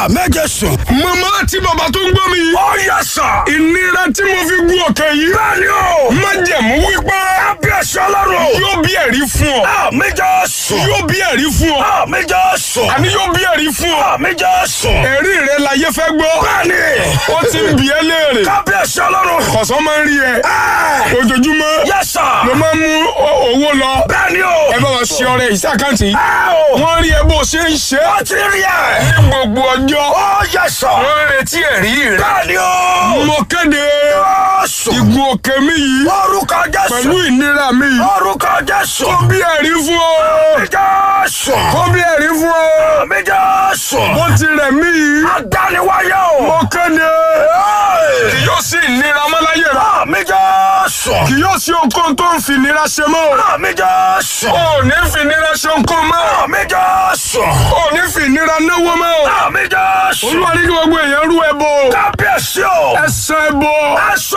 àmì jésù. màmá àti bàbá tó ń gbọ́ mi yìí. ó yẹ sà. ìnira tí mo fi gun òkè yìí. bẹ́ẹ̀ni o. májẹ̀mú wípé. kábíyèsí ọlọ́run. yóò bí ẹ̀rí fún ọ. àmì jésù. yóò bí ẹ̀rí fún ọ. àmì jésù. àní yóò bí ẹ̀rí fún ọ. àmì jésù. ẹ̀rí rẹ láyé fẹ́ gbọ́. bẹ́ẹ̀ni. ó ti ń bi ẹ́ léèrè. kábíyèsí ọlọ́run. kọ̀sán máa ń rí ẹ. ẹ. ojoojúmọ́ yẹ sà. ló máa ń mú o- owó lọ. bẹ́ẹ̀ni o. ẹ bá wa ṣe ọrẹ ìsàkáǹtì yìí. ẹ o. wọ́n rí ẹ bó ṣe ń ṣe. ó ti rí ẹ. ní gbogbo ọjọ́. ó yẹ sà. wọ́n ń retí ẹ̀rí rẹ. bẹ́ẹ̀ni o. mo kéde jésù. ìgùn òkè mi yìí orúkọ jésù. pẹ̀lú ìnira mi yìí. orúkọ jésù. kó bí ẹ̀rí fún ọ. àmì jésù. kó bí ẹ̀rí fún ọ. àmì jésù. bó ti rẹ̀ mí yìí. adániwáyé o. mo kéde Hey! kì yóò sí ìnira mọ́ láyé rẹ. àmì jésù. kì yóò sí ohunkóhun tó ń fi ìnira ṣe mọ́. àmì jésù. o ò ní fi ìnira ṣe ohunkóhun mọ́. àmì jésù. o ò ní fi ìnira náwó mọ́. àmì jésù. olúwa ní kí gbogbo èèyàn rú ẹbọ. kábíyèsí o. ẹ san ẹbọ. ẹ sọ